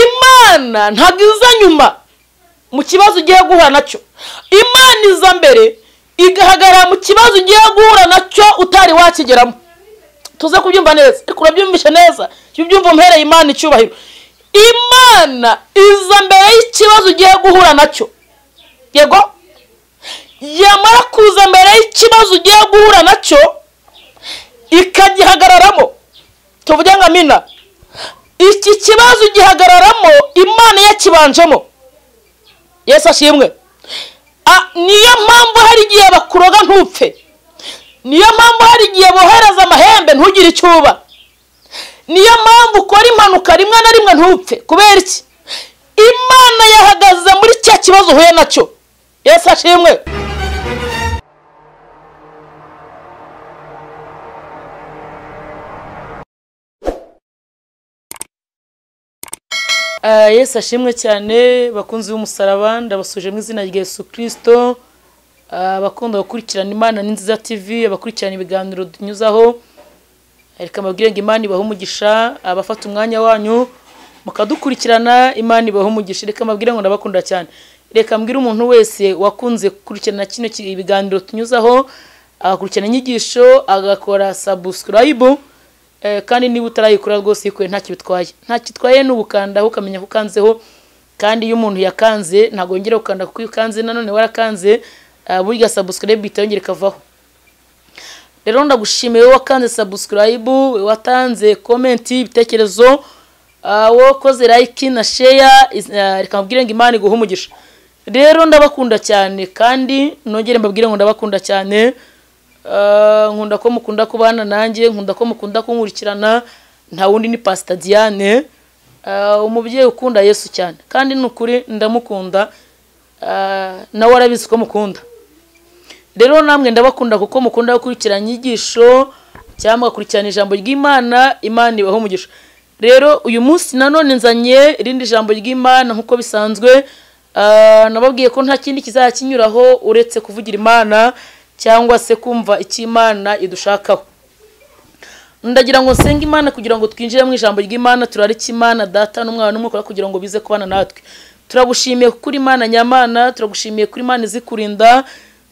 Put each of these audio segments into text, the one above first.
imana ntabwo iza nyuma mu kibazo ugiye guhura nacyo imana iza mbere igahagarara mu kibazo ugiye guhura nacyo utari wakigeramo tuze kubyumva neza ariko urabyumvishe neza jya ubyumva umhereye imana icyubahiro imana iza mbere y'ikibazo ugiye guhura nacyo yego yamara kuza mbere y'ikibazo ugiye guhura nacyo ikagihagararamo tuvuge ngo amina iki kibazo ugihagararamo imana yakibanjemo yesu ashimwe niyo mpamvu hari igihe bakuroga ntupfe niyo mpamvu hari igihe bohereza amahembe ntugire icyo uba niyo mpamvu ukora impanuka rimwe na rimwe ntupfe kubera iki imana yahagaze muri cya kibazo uhuye nacyo yesu ashimwe yesu ashimwe cyane bakunzi b'umusaraba ndabasuje mu izina rya yesu kirisito abakunda gukurikirana imana ni nziza tivi abakurikirana ibiganiro tunyuzaho reka mbabwire ngo imana ibahe umugisha abafata umwanya wanyu mukadukurikirana imana ibahe umugisha reka mbabwire ngo ndabakunda cyane reka mbwire umuntu wese wakunze gukurikirana kino ibiganiro tunyuzaho agakurikirana inyigisho agakora sabusikarayibu kandi niba utarayikora rwose yikuye ntacyo bitwaye ntacyo itwaye ni ugukandaho ukamenya ko ukanzeho kandi iyo umuntu yakanze ntabwo yongera gukanda kuko iyo ukanze nanone warakanze burya sabusikarayibu ihita yongera ikavaho rero ndagushimiye wowe wakanze sabusikarayibu watanze komenti ibitekerezo wokoze layiki na sheya reka mbabwire ngo imana iguhe umugisha rero ndabakunda cyane kandi nongere mbabwire ngo ndabakunda cyane nkunda ko mukunda kubana nanjye nkunda ko mukunda kunkurikirana nta wundi ni pasita diane umubyeyi ukunda yesu cyane kandi ni ukuri ndamukunda nawe arabizi ko mukunda rero namwe ndabakunda kuko mukunda gukurikirana inyigisho cyangwa agakurikirana ijambo ry'imana imana ibaho umugisha rero uyu munsi nanone nzanye irindi jambo ry'imana nk'uko bisanzwe nababwiye ko nta kindi kizakinyuraho uretse kuvugira imana cyangwa se kumva icyo imana idushakaho ndagira ngo nsenge imana kugira ngo twinjire mu ijambo ry'imana turarike imana data n'umwana n'umwuka kugira ngo bize kubana natwe turagushimiye kuko uri imana nyamana turagushimiye kuri imana izikurinda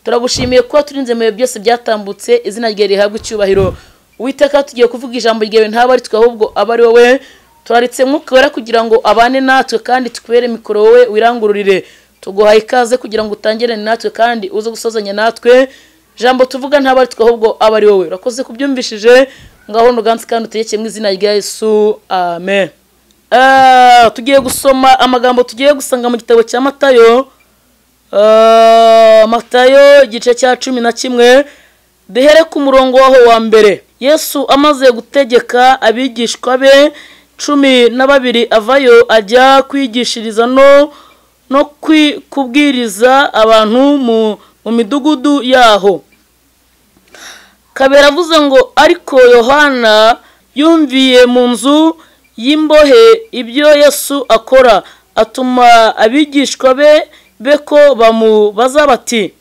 turagushimiye kuba turinze mu bihe byose byatambutse izina rye rihabwa icyubahiro witeka tugiye kuvuga ijambo ryawe ntaba ari twe ahubwo aba ari wowe turaritse mwuka wera kugira ngo abane natwe kandi tukubere mikoro wowe wirangururire tuguhaye ikaze kugira ngo utangire natwe kandi uze gusozanya natwe jambo tuvuga ntabwo ari twe ahubwo aba ari wowe urakoze kubyumvishije ngaho ntuganze kandi utegeke mu izina rya yesu amen tugiye gusoma amagambo tugiye gusanga mu gitabo cya matayo matayo igice cya cumi na kimwe duhere ku murongo waho wa mbere yesu amaze gutegeka abigishwa be cumi na babiri avayo ajya kwigishiriza no no kubwiriza abantu mu midugudu yaho kabera avuze ngo ariko yohana yumviye mu nzu y'imbohe ibyo yesu akora atuma abigishwa be be ko bamubaza bati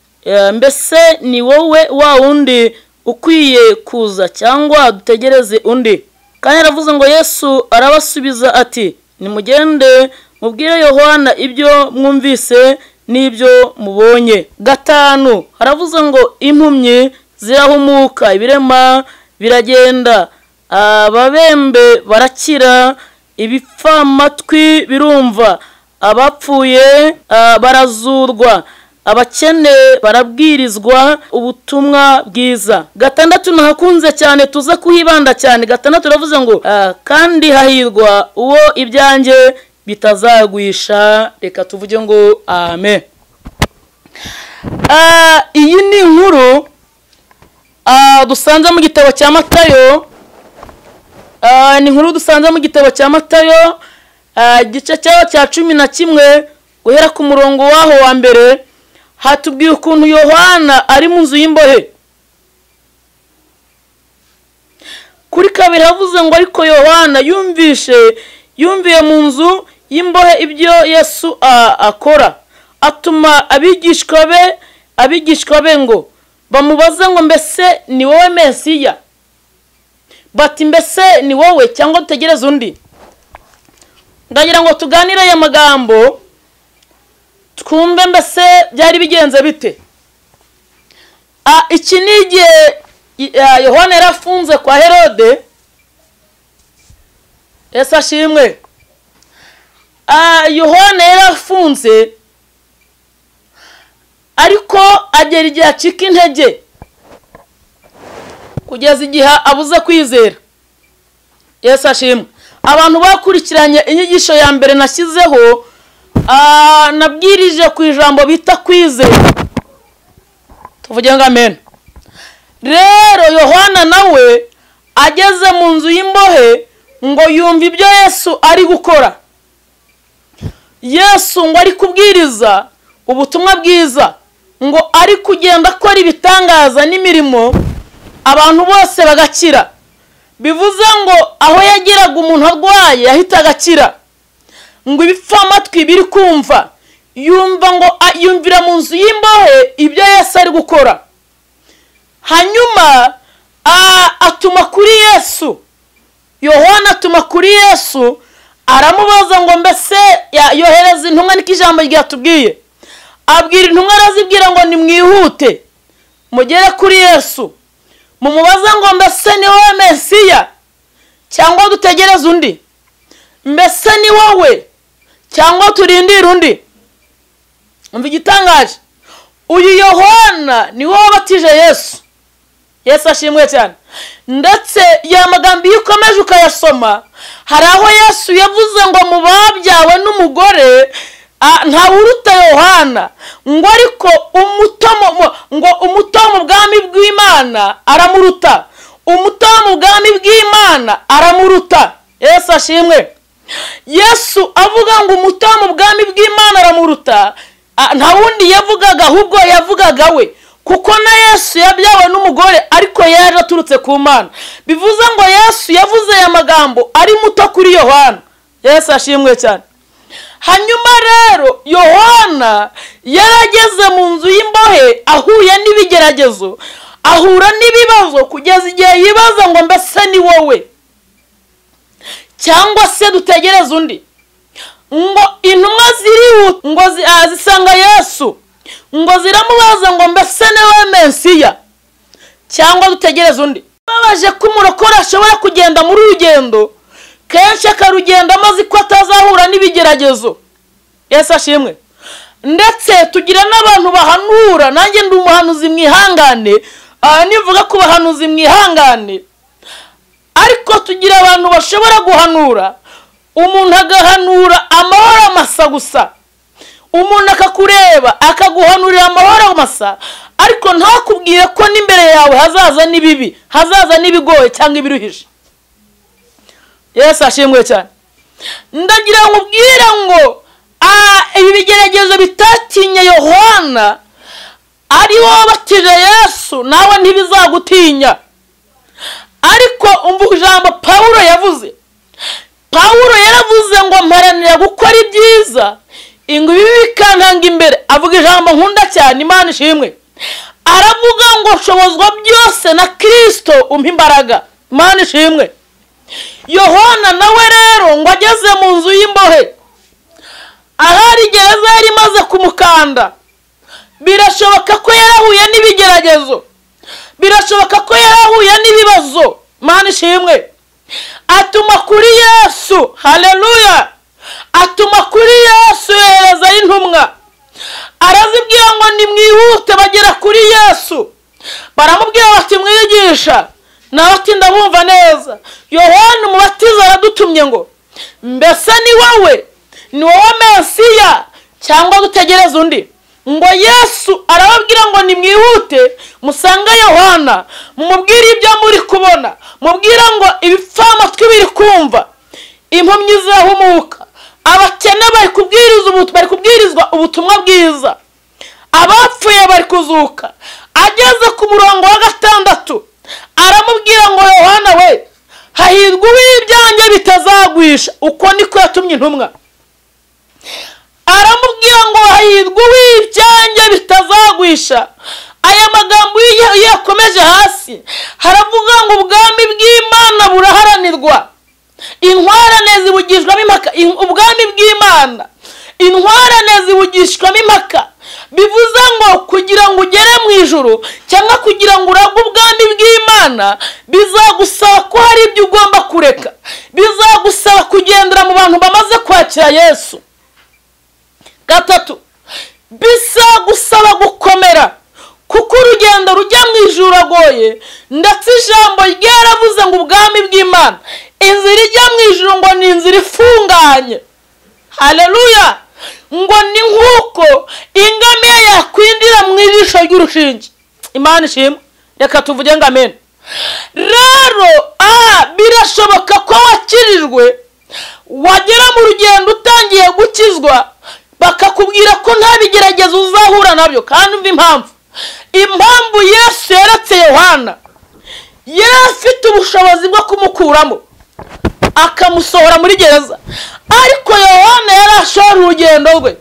mbese ni wowe wa wundi ukwiye kuza cyangwa dutegereze undi kandi aravuze ngo yesu arabasubiza ati nimugende mubwire yohana ibyo mwumvise n'ibyo mubonye gatanu haravuze ngo impumyi zirahumuka ibirema biragenda ababembe barakira ibipfamatwi birumva abapfuye barazurwa abakene barabwirizwa ubutumwa bwiza gatandatu nahakunze cyane tuze kuhibanda cyane gatandatu uravuze ngo kandi hahirwa uwo ibyanjye bitazagwisha reka tuvuge ngo amen iyi ni inkuru dusanze mu gitabo cya matayo ni inkuru dusanze mu gitabo cya matayo igice cyayo cya cumi na kimwe guhera ku murongo waho wa mbere hatubwiye ukuntu yohana ari mu nzu y'imbohe kuri kabiri havuze ngo ariko yohana yumvishe yumviye mu nzu y'imbohe ibyo yesu akora atuma abigishwa be abigishwa be ngo bamubaze ngo mbese ni wowe mesiya bati mbese ni wowe cyangwa dutegereze undi ndagira ngo tuganire aya magambo twumve mbese byari bigenze bite Ah, iki ni igihe i- ah, yohana yari afunze kwa herode ese ashimwe Ah, yohana yari afunze ariko agera igihe acika intege kugeza igihe abuze kwizera yesu ashimwe abantu bakurikiranye inyigisho ya mbere nashyizeho ah, nabwirije ku ijambo bita kwizera tuvuge ngo amen rero yohana nawe ageze mu nzu y'imbohe ngo yumve ibyo yesu ari gukora yesu ngo ari kubwiriza ubutumwa bwiza ngo ari kugenda akora ibitangaza n'imirimo abantu bose bagakira bivuze ngo aho yageraga umuntu arwaye yahitaga akira ngo ibipfamatwi biri kumva yumva ngo a- yumvira mu nzu y'imbohe ibyo yesu ari gukora hanyuma a- atuma kuri yesu yohana atuma kuri yesu aramubaza ngo mbese ya- yohereza intumwa niko ijambo ryatubwiye abwira intumwa arazibwira ngo nimwihute mugere kuri yesu mumubaza ngo mbese ni wowe mesiya cyangwa dutegereze undi mbese ni wowe cyangwa turindire undi umva igitangaje uyu yohana ni wowe wabatije yesu yesu ashimwe cyane ndetse ya magambo iyo ukomeje ukayasoma hari aho yesu yavuze ngo mu babyawe n'umugore ah, ntawuruta yohana ngo ariko umuto mu- mu- ngo umuto mu bwami bw'imana aramuruta umuto mu bwami bw'imana aramuruta yesu ashimwe yesu avuga ngo umuto wo mu bwami bw'imana aramuruta a- nta wundi yavugaga ahubwo yavugaga we kuko na yesu yabyawe n'umugore ariko yaje aturutse ku mana bivuze ngo yesu yavuze aya magambo ari muto kuri yohana yesu ashimwe cyane hanyuma rero yohana yarageze mu nzu y'imbohe ahuye n'ibigeragezo ahura n'ibibazo kugeza igihe yibaza ngo mbese ni wowe cyangwa se dutegereze undi ngo intumwa zirihuta ngo zi- ah, zisanga yesu ngo ziramubaza ngo mbese ni wowe mensiya cyangwa dutegereze undi babaje ko umurokore ashobora kugenda muri rugendo kenshi akarugendamo azi ko atazahura n'ibigeragezo yesu ashimwe ndetse tugira n'abantu bahanura nanjye ndi umuhanuzi mwihangane aha nivuga ku bahanuzi mwihangane ariko tugira abantu bashobora guhanura umuntu agahanura amahoro amasa gusa umuntu akakureba akaguhanurira amahoro amasa ariko ntakubwire ko n'imbere yawe hazaza n'ibibi hazaza n'ibigoye cyangwa ibiruhije yesu ashimwe cyane ndagira ngo ubwire ngo "Ah, ibi bigeragezo bitatinye yohana ari wowe wabatije yesu nawe ntibizagutinya ariko umva ijambo pawulo yavuze pawulo yaravuze ngo mparanira gukora ibyiza ngo ibibi bikantanga imbere avuga ijambo nkunda cyane imana ishimwe aravuga ngo nshobozwa byose na kirisito umpa imbaraga imana ishimwe yohana nawe rero ngo ageze mu nzu y'imbohe ahari gereza yari imaze kumukanda birashoboka ko yarahuye n'ibigeragezo birashoboka ko yarahuye n'ibibazo mana ishimwe atuma kuri yesu haleluya atuma kuri yesu yohereza intumwa arazibwira ngo nimwihute bagera kuri yesu baramubwira bati mwigisha nawe ati ndabumva neza yohani umubatiza aradutumye ngo mbese ni wowe ni wowe mesiya cyangwa dutegereze undi ngo yesu arababwira ngo nimwihute musange yohana mumubwire ibyo muri kubona mubwire ngo ibipfamatwi biri kumva impumyi zirahumuka abakene bari kubwiriza ubu- bari kubwirizwa ubutumwa bwiza abapfuye bari kuzuka ageze ku murongo wa gatandatu aramubwira ngo yohana we hahirwa uw'ibyanjye bitazagwisha uko niko yatumye intumwa aramubwira ngo hahirwa uw'ibyanjye bitazagwisha aya magambo iyo iyo yakomeje hasi haravuga ngo ubwami bw'imana buraharanirwa intwarane zibugishwamo impaka in- ubwami bw'imana intwarane zibugishwamo impaka bivuze ngo kugira ngo ugere mu ijuru cyangwa kugira ngo urage ubwami bw'imana bizagusaba ko hari ibyo ugomba kureka bizagusaba kugendera mu bantu bamaze kwakira yesu gatatu bisagusaba gukomera kuko urugendo rujya mu ijuru agoye ndetse ijambo ryaravuze ngo ubwami bw'imana inzira ijya mu ijuru ngo ni inzira ifunganye haleluya ngo ni nk'uko ingamiya yakwinjira mu ijisho ry'urushinge imana ishimwe reka tuvuge ngo amen rero aha birashoboka ko wakirijwe wagera mu rugendo utangiye gukizwa bakakubwira ko nta bigeragezo uzahura nabyo kandi umva impamvu impamvu yesu yeretse yohana yari afite ubushobozi bwo kumukuramo akamusohora muri gereza ariko yohana yari ashora urugendo rwe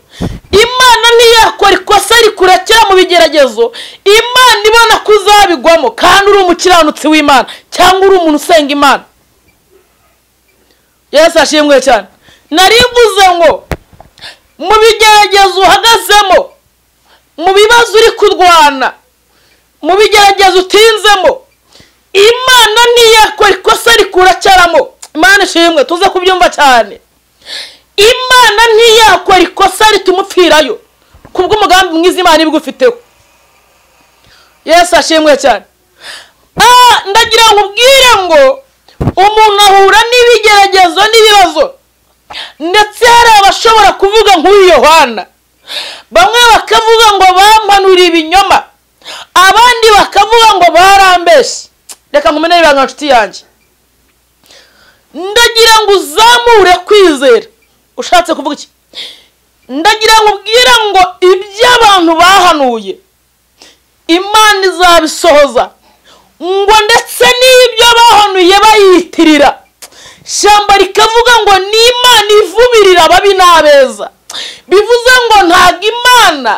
imana ntiyakora ikosa rikurekera mu bigeragezo imana ibona ko uzabigwamo kandi uri umukiranutsi w'imana cyangwa uri umuntu usenga imana yesu ashimwe cyane narivuze ngo mu bigeragezo uhagazemo mu bibazo uri kurwana mu bigeragezo utinzemo imana ntiyakora ikosa rikuracyaramo imana ishimwe tuze kubyumva cyane imana ntiyakora ikosa rituma upfirayo kubw'umugambi mwiza imana iba igufiteho yesu ashimwe cyane Ah, ndagira ngo ubwire ngo umuntu ahura n'ibigeragezo n'ibibazo ndetse hari abashobora kuvuga nk'uyu yohana bamwe bakavuga ngo bampanuriye ibinyoma abandi bakavuga ngo barambeshye reka nkumenere ibanga nshuti yanjye ndagira ngo uzamure kwizera ushatse kuvuga iki ndagira ngo ubwire ngo ibyo abantu bahanuye imana izabisohoza ngo ndetse n'ibyo bahanuye bayitirira shyamba rikavuga ngo ni imana ivumirira ababi n'abeza bivuze ngo ntabwo imana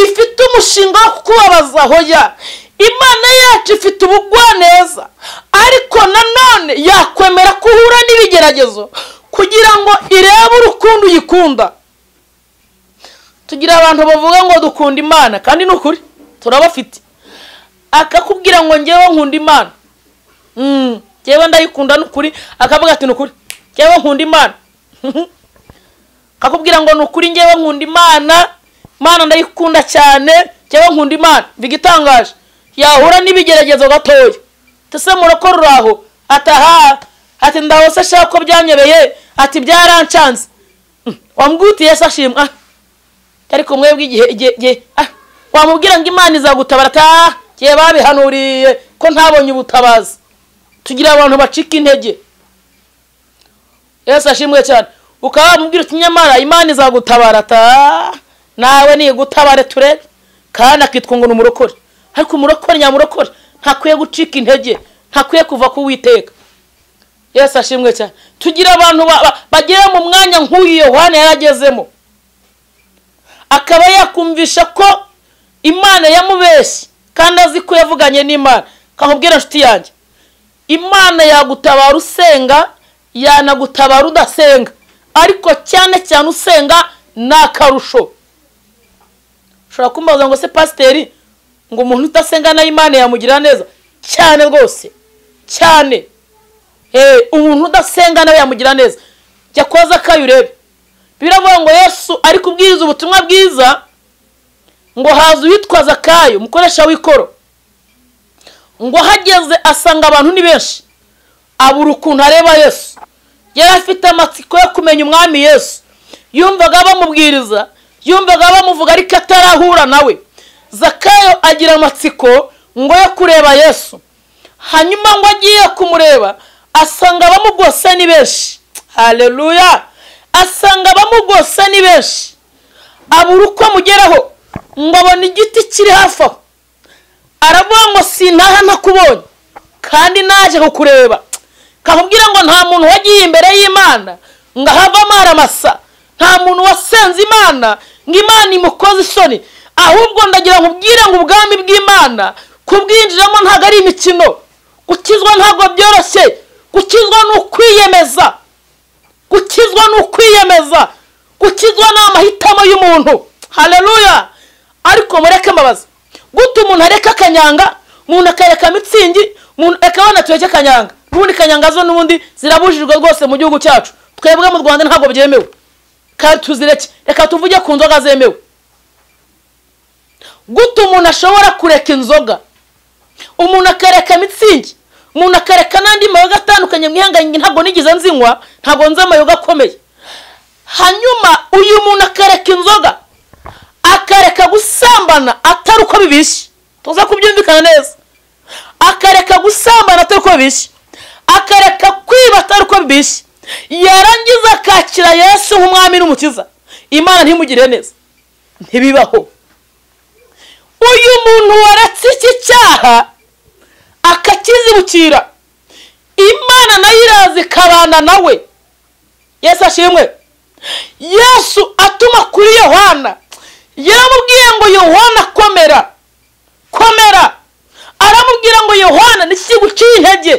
ifite umushinga wo kubabaza hoya imana yacu ifite ubugwaneza ariko nanone yakwemera ko uhura n'ibigeragezo kugira ngo irebe urukundo uyikunda tugira abantu bavuga ngo dukunda imana kandi ni ukuri turabafite akakubwira ngo ngewe nkunda imana Mm, njyewe ndayikunda ni ukuri akavuga ati ni ukuri njyewe nkunda imana akakubwira ngo ni ukuri njyewe nkunda imana imana ndayikunda cyane njyewe nkunda imana mvuga itangaje yahura n'ibigeragezo gatoya tese murokora uraho ataha ati ndahose ashaka ko byanyobeye ati byarancanze Mm, wamwitiye se ashimwa Ah, ariko mwebwe igihe igihe igihe ah, wamubwira ngo imana izagutabara ataha njyewe babihanuriye ko ntabonye ubutabazi tugira abantu bacika intege yesu ashimwe cyane ukaba wamubwira uti nyamara imana izagutabara ta nawe nigutabare turebe kandi akitwa ngo ni umurokore ariko umurokore nyamurokore ntakwiye gucika intege ntakwiye kuva ku witeka yesu ashimwe cyane tugira abantu ba- ba- bagera mu mwanya nk'uyu yohana yari agezemo akaba yakumvisha ko imana yamubeshye kandi azi ko yavuganye n'imana kakubwira inshuti yanjye imana yagutabara usenga yanagutabara udasenga ariko cyane cyane usenga ni akarusho ushobora kumbaza ngo se pasiteri ngo umuntu utasenga nayo imana yamugirira neza cyane rwose cyane Eh, umuntu udasenga nawe yamugira neza jya koza akayi urebe biravuga ngo yesu ari kubwiriza ubutumwa bwiza ngo haza uwitwaza akayo umukoresha w'ikoro ngo ahageze asanga abantu ni benshi abura ukuntu areba yesu yari afite amatsiko yo kumenya umwami yesu yumvaga bamubwiriza yumvaga bamuvuga ariko atarahura nawe zakayo agira amatsiko ngo yo kureba yesu hanyuma ngo agiye kumureba asanga abamugose ni benshi haleluya asanga abamugose ni benshi abura uko amugeraho ngo abone igiti kiri hafi aho aravuga ngo sintaha ntakubonye kandi naje kukureba kakubwira ngo nta muntu wagiye imbere y'imana ngo ahavamo aramasa nta muntu wasenze imana ngo imana imukoze isoni ahubwo ndagira ngo ubwire ngo ubwami bw'imana kubwinjiramo ntabwo ari imikino gukizwa ntabwo byoroshye gukizwa ni ukwiyemeza gukizwa ni ukwiyemeza gukizwa ni amahitamo y'umuntu hareruya ariko mureke mbabaza gute umuntu areka akanyanga umuntu akareka mitsingi umuntu akabona tureke akanyanga ubundi kanyanga zo n'ubundi zirabujijwe rwose mu gihugu cyacu twebwe mu rwanda ntabwo byemewe kandi tuzireke reka tuvuge ku nzoga zemewe gute umuntu ashobora kureka inzoga umuntu akareka mitsingi umuntu akareka n'andi mayoga atandukanye mwihanganye ntabwo nigeze nzinywa ntabwo nzi amayoga akomeye hanyuma uyu muntu akareka inzoga akareka gusambana atari uko bibishye tuza kubyumvikana neza akareka gusambana atari uko bibishye akareka kwiba atari uko bibishye yarangiza akakira yesu nk'umwami n'umukiza imana ntimugire neza ntibibaho uyu muntu waretse iki cyaha akakizibukira imana nayo iraza ikabana nawe yesu ashimwe yesu atuma kuri yohana yaramubwiye ngo yohana komera komera aramubwira ngo yohana n'iki guciye intege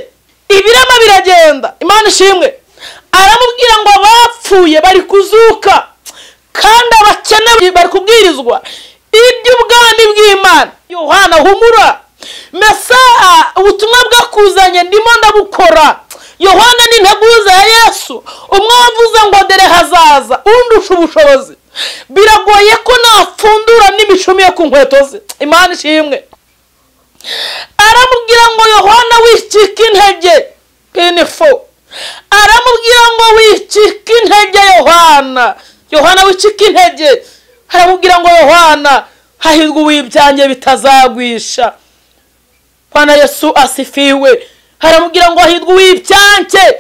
ibirema biragenda imana ishimwe aramubwira ngo abapfuye bari kuzuka kandi abakene bari kubwirizwa iby'ubwami bw'imana yohana humura mesa ubutumwa bwakuzanye ndimo ndabukora yohana ni integuza ya yesu umwe wavuze ngo dore hazaza undusha ubushobozi biragoye ko napfundura n'imicumi yo ku nkweto ze imana ishimwe aramubwira ngo yohana wicika intege pinifo aramubwira ngo wicika intege yohana yohana wicika intege aramubwira ngo yohana hahirwa uwibyange bitazagwisha Bwana yesu asifiwe aramubwira ngo hahirwa uwibyange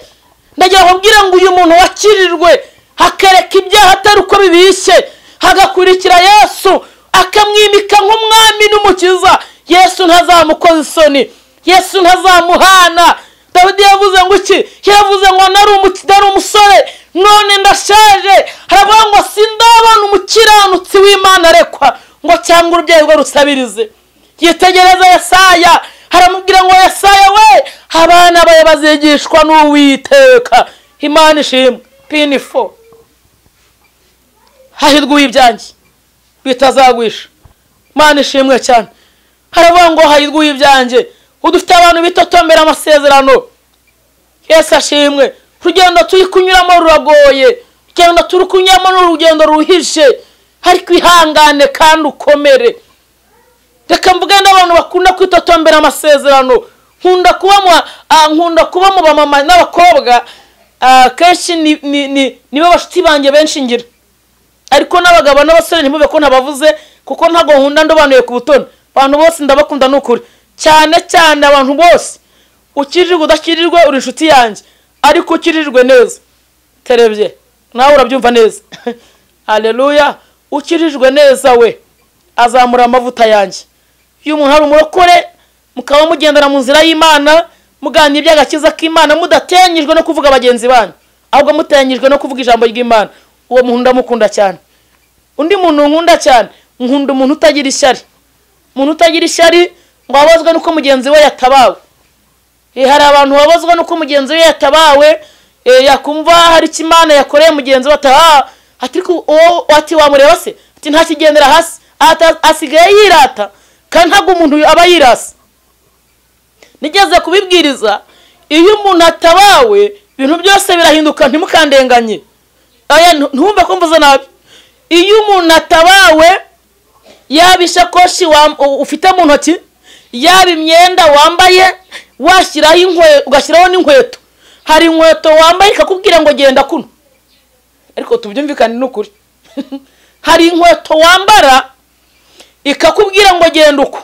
ndagira ngo mbwira ngo uyu muntu wakirirwe hakareka ibyaha atari uko bibishye hagakurikira yesu akamwimika nk'umwami n'umukiza yesu ntazamukoza isoni yesu ntazamuhana dawidi yavuze ngo iki yavuze ngo nari umusore none ndashaje haravuga ngo sindabona umukiranutsi w'imana arekwa ngo cyangwa urubyeyi rwe rusabirize yitegereza yesaya haramubwira ngo yesaya we abana bawe bazigishwa n'uwiteka imana ishimwe pinifo hahirwa uw'ibyange bitazagwisha imana ishimwe cyane haravuga ngo hahirwa uw'ibyange udufite abantu bitotombera amasezerano yesu ashimwe urugendo turi kunyuramo ruragoye urugendo turi kunyuramo ni urugendo ruhije ariko ihangane kandi ukomere reka mvuge n'abantu bakunda kwitotombera amasezerano nkunda kuba nkunda kuba mu bamama n'abakobwa kenshi nibo bashuti banjye benshi ngira ariko n'abagabo n'abasore ntibube ko ntabavuze kuko ntabwo nkunda ndobanuye ku butoni abantu bose ndabakunda ni ukuri cyane cyane abantu bose ukirirwa udakirirwe uri inshuti yanjye ariko ukirirwe neza terebye nawe urabyumva neza hareruya ukirijwe neza we azamura amavuta yanjye iyo umuntu ari umurokore mukaba mugendana mu nzira y'imana muganira iby'agakiza k'imana mudatenyijwe no kuvuga bagenzi banyu ahubwo mutenyijwe no kuvuga ijambo ry'imana uwo muntu ndamukunda cyane undi muntu nkunda cyane nkunda umuntu utagira ishyari umuntu utagira ishyari ngo wabazwe n'uko mugenzi we yatabawe hari abantu babazwa n'uko mugenzi we yatabawe yakumva hari icyo imana yakoreye mugenzi we ataha ati wamureba se ati ntakigendera hasi asigaye yirata kandi ntabwo umuntu aba yirasa nigeze kubibwiriza iyo umuntu atabawe ibintu byose birahinduka ntimukandenganye ntumve ko mvuze nabi iyo umuntu atabawe yaba ishakoshi ufite mu ntoki yaba imyenda wambaye washyiraho inkweto ugashyiraho n'inkweto hari inkweto wambaye ikakubwira ngo genda kuno ariko tubyumvikane n'ukuri hari inkweto wambara ikakubwira ngo genda uko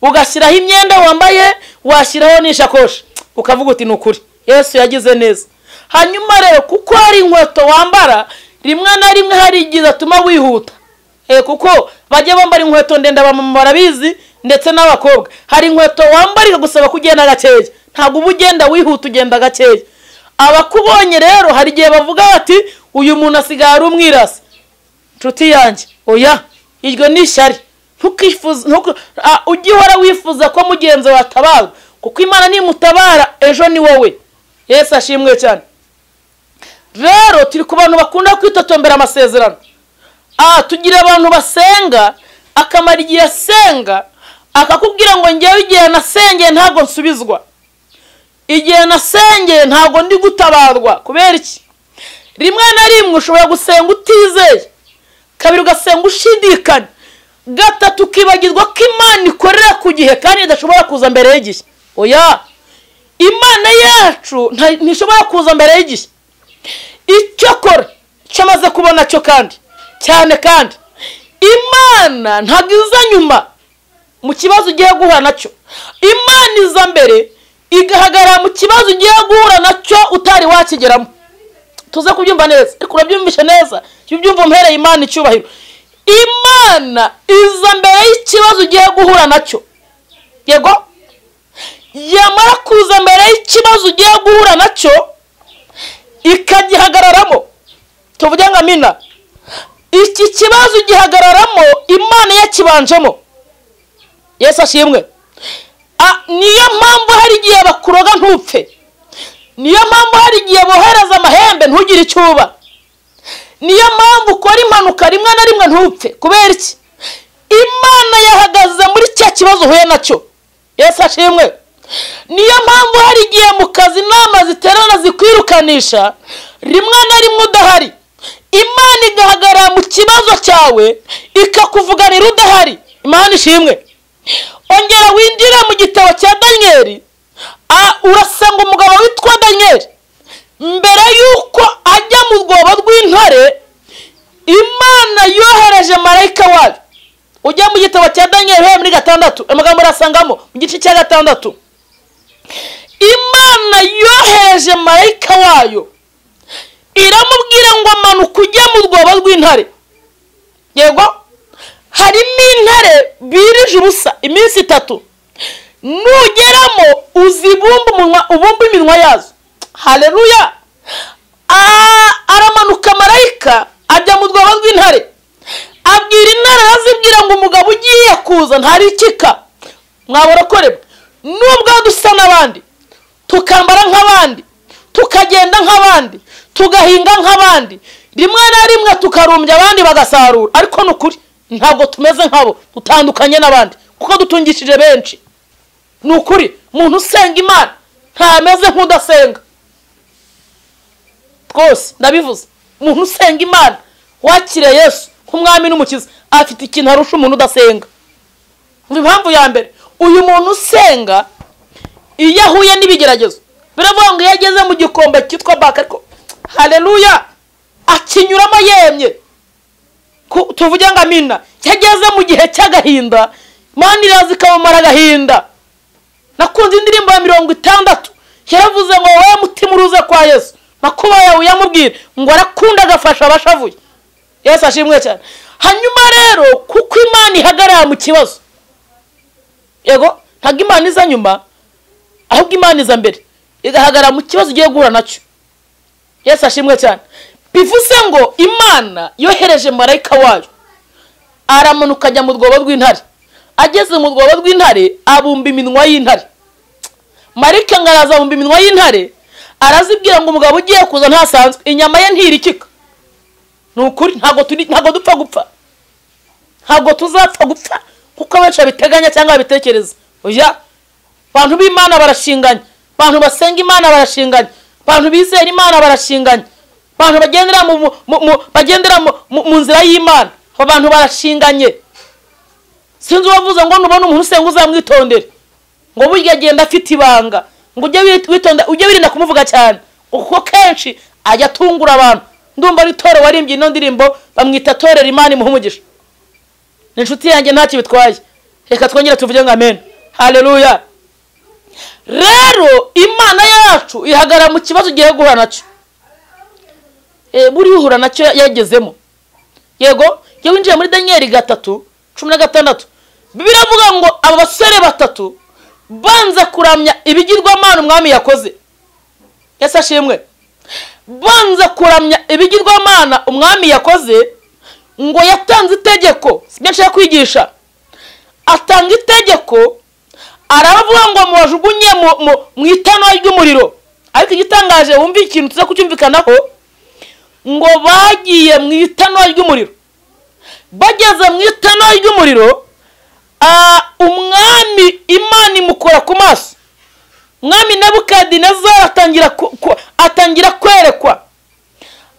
ugashyiraho imyenda wambaye washyiraho n'ishakoshi ukavuga uti ni ukuri yesu yagize neza hanyuma rero kuko hari inkweto wambara rimwe na rimwe hari igihe atuma wihuta kuko bajya bambara inkweto ndende abamama barabizi ndetse n'abakobwa hari inkweto wambara ikagusaba kugenda gakeya ntabwo uba ugenda wihuta ugenda gakeya abakubonye rero hari igihe bavuga bati uyu muntu asigaye ari umwirasi inshuti yanjye oya iryo ni ishyari ujye uhora wifuza ko mugenzi watabarwa kuko imana nimutabara ejo ni wowe yesu ashimwe cyane rero turi ku bantu bakunda kwitotombera amasezerano aha tugira abantu basenga akamara igihe asenga akakubwira ngo ngewe igihe nasengeye ntabwo nsubizwa igihe nasengeye ntabwo ndi gutabarwa kubera iki rimwe na rimwe ushobora gusenga utizeye kabiri ugasenga ushidikanya gatatu ukibagirwa ko imana ikorera ku gihe kandi idashobora kuza mbere y'igihe oya imana yacu nta- ntishobora kuza mbere y'igihe icyakora cyamaze kubona cyo kandi cyane kandi imana ntabwo iza nyuma mu kibazo ugiye guhura nacyo imana iza mbere igahagarara mu kibazo ugiye guhura nacyo utari wakigeramo tuze kubyumva neza ariko urabyumvishe neza jya ubyumva umuhereye imana icyubahiro imana iza mbere y'ikibazo ugiye guhura nacyo yego yamara kuza mbere y'ikibazo ugiye guhura nacyo ikagihagararamo tuvuge ngo amina iki kibazo gihagararamo imana yakibanjemo yesu ashimwe Ah, niyo mpamvu hari igihe bakuroga ntupfe niyo mpamvu hari igihe bohereza amahembe ntugire icyo uba niyo mpamvu ukora impanuka rimwe na rimwe ntupfe kubera iki imana yahagaze muri cya kibazo uhuye nacyo yesu ashimwe niyo mpamvu hari igihe mu kazi inama ziterana zikwirukanisha rimwe na rimwe udahari imana igahagarara mu kibazo cyawe ikakuvuganira udahari imana ishimwe ongera winjire mu gitabo cya daniyeli Ah, urasanga umugabo witwa daniyeli mbere y'uko ajya mu rwobo rw'intare imana yohereje marayika wayo ujya mu gitabo cya daniyeli uhereye muri gatandatu amagambo urasangamo mu gice cya gatandatu imana yohereje marayika wayo iramubwira ngo amanuka ujye mu rwobo rw'intare yego harimo intare birije ubusa iminsi itatu nugeramo uzibumbe umunwa ubumbe iminwa yazo hareruya aramanuka marayika ajya mu rwobo rw'intare abwira intare azibwira ngo umugabo ugiye kuza ntarikika mwaborakorerwa nubwo dusa n'abandi tukambara nk'abandi tukagenda nk'abandi tugahinga nk'abandi rimwe na rimwe tukarumbya abandi bagasarura ariko ni ukuri ntabwo tumeze nk'abo dutandukanye n'abandi kuko dutungishije benshi ni ukuri umuntu usenga imana ntameze nk'udasenga rwose ndabivuze umuntu usenga imana wakiriye yesu nk'umwami n'umukiza afite ikintu arusha umuntu udasenga umva impamvu ya mbere uyu muntu usenga iyo ahuye n'ibigeragezo biravuga ngo iyo ageze mu gikombe cyitwa baka ariko hareruya akinyuramo yemye Ku- tuvuge ngo amina iyo ageze mu gihe cy'agahinda mani iraza ikamumara agahinda nakunze indirimbo ya mirongo itandatu yaravuze ngo wowe mutima uruze kwa yesu makuba yawe uyamubwira ngo arakunda agafasha abashavuye yesu ashimwe cyane hanyuma rero kuko imana ihagarara mu kibazo yego ntabwo imana iza nyuma ahubwo imana iza mbere igahagarara mu kibazo ugiye guhura nacyo yesu ashimwe cyane bivuze ngo imana yohereje marayika wayo aramanuka ajya mu rwobo rw'intare ageze mu rwobo rw'intare abumba iminwa y'intare marayika ngo araza abumba iminwa y'intare arazibwira ngo umugabo ugiye kuza ntasanzwe inyama ye ntirikika ni ukuri ntabwo turi- ntabwo dupfa gupfa ntabwo tuzapfa gupfa kuko abenshi babiteganya cyangwa babitekereza oya abantu b'imana barashinganye abantu basenga imana barashinganye abantu bizera imana barashinganye abantu bagendera mu, mu, mu- mu, bagendera mu, mu, mu nzira y'imana abo bantu barashinganye sinzi uwavuze ngo nubona umuntu usenga uzamwitondere ngo burya agenda afite ibanga ngo ujye wi- witonda ujye wirinda kumuvuga cyane kuko kenshi ajya atungura abantu ndumva ari toro warimbye ino ndirimbo bamwita torera imana imuha umugisha ni inshuti yanjye ntacyo bitwaye reka twongere tuvuge ngo amen haleluya rero imana yacu ihagarara mu kibazo ugiye guhura nacyo Eh, buriya uhura nacyo yagezemo yego iyo winjiye muri daniyeli gatatu cumi na gatandatu bibiri avuga ngo aba basore batatu banze kuramya ibigirwamana umwami yakoze ese ashimwe banze kuramya ibigirwamana umwami yakoze ngo yatanze itegeko si byo nshaka kwigisha atanga itegeko aravuga ngo mubajugunye mu- mu- mu itanura ry'umuriro ariko igitangaje wumva ikintu tuza kucyumvikanaho ngo bagiye mu itanura ry'umuriro bageze mu itanura ry'umuriro ah, umwami imana imukora ku maso umwami nebukadinezari atangira ku- ku- atangira kwerekwa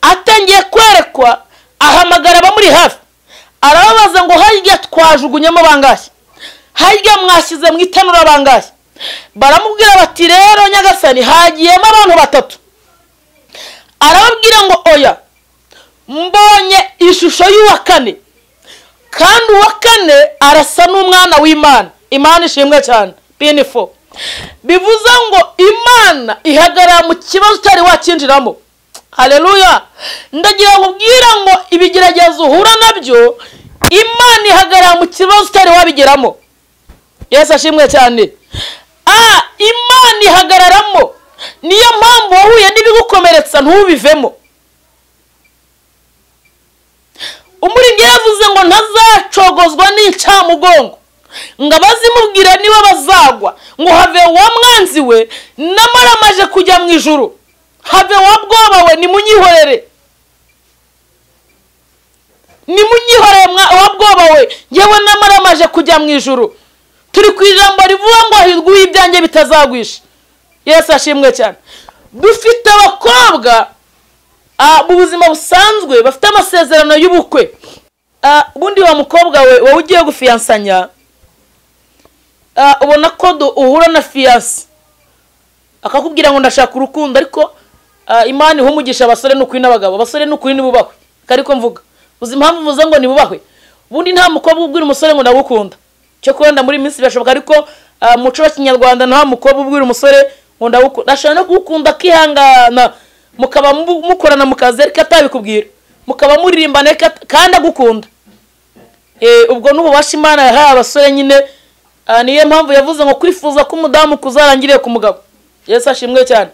atangiye kwerekwa ahamagara abamuri hafi arababaza ngo harya twajugunyemo bangahe harya mwashyize mu itanura bangahe baramubwira bati rero nyagasani hagiyemo abantu batatu arababwira ngo oya mbonye ishusho y'uwa kane kandi uwa kane arasa n'umwana w'imana imana ishimwe cyane pinifo bivuze ngo imana ihagarara mu kibazo utari wakinjiramo hareruya ndagira ngo ubwira ngo ibigeragezo uhura nabyo imana ihagarara mu kibazo utari wabigeramo yesu ashimwe cyane a imana ihagararamo niyo mpamvu wahuye n'ibigukomeretsa ntubivemo umurenge yavuze ngo ntazacogozwa n'incamugongo ngo abazimubwira niba bazagwa ngo have wa mwanzi we namara amaje kujya mu ijuru have wa bwoba we nimunyihorere nimunyihorere mwa- wa bwoba we yewe namara amaje kujya mu ijuru turi ku ijambo rivuga ngo ahirwuye ibyanjye bitazagwisha yesu ashimwe cyane dufite abakobwa Ah, mu buzima busanzwe bafite amasezerano y'ubukwe Ah, ubundi wa mukobwa we wowe ugiye gufiyansanya ah, ubona ko du- uhura na fiyanse akakubwira ngo ndashaka urukundo ariko ah, imana iha umugisha abasore n'ukuri n'abagabo abasore n'ukuri ntibubahwe kariko mvuga uzi impamvu mvuze ngo ntibubahwe ubundi nta mukobwa ubwira umusore ngo ndagukunda cyo kurenda muri iyi minsi birashoboka ariko ah, mu muco wa kinyarwanda nta mukobwa ubwira umusore ngo ndagukunda ashobora no kugukunda akihangana mukaba mu- mukorana mu kazi ariko atabikubwira mukaba muririmbana ariko at- kandi agukunda Eh, ubwo n'ububasha imana yahaye abasore nyine ah, niyo mpamvu yavuze ngo kwifuza ko umudamu kuzarangiriye ku mugabo yesu ashimwe cyane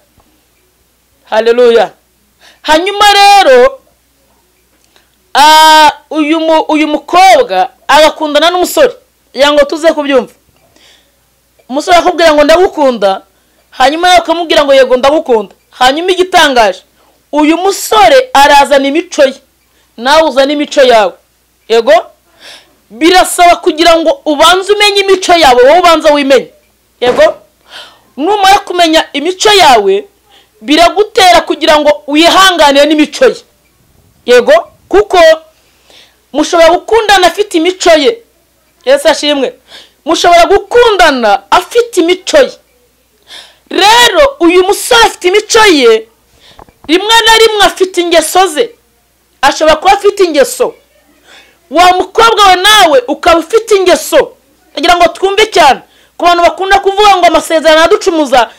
haleluya hanyuma rero ah, uyu mu- uyu mukobwa agakundana n'umusore kugira ngo tuze kubyumva umusore akubwira ngo ndagukunda hanyuma nawe ukamubwira ngo yego ndagukunda hanyuma igitangaje uyu musore arazana imico ye nawe uzana imico yawe yego birasaba kugira ngo ubanze umenye imico yawe wowe ubanza wimenye yego numara kumenya imico yawe biragutera kugira ngo wihanganire n'imico ye yego kuko mushobora gukundana afite imico ye yesu ashimwe mushobora gukundana afite imico ye rero uyu musore afite imico ye rimwe na rimwe afite ingeso ze ashobora kuba afite ingeso wa mukobwa we nawe ukaba ufite ingeso kugira ngo twumve cyane ku bantu bakunda kuvuga ngo amasezerano araducumuza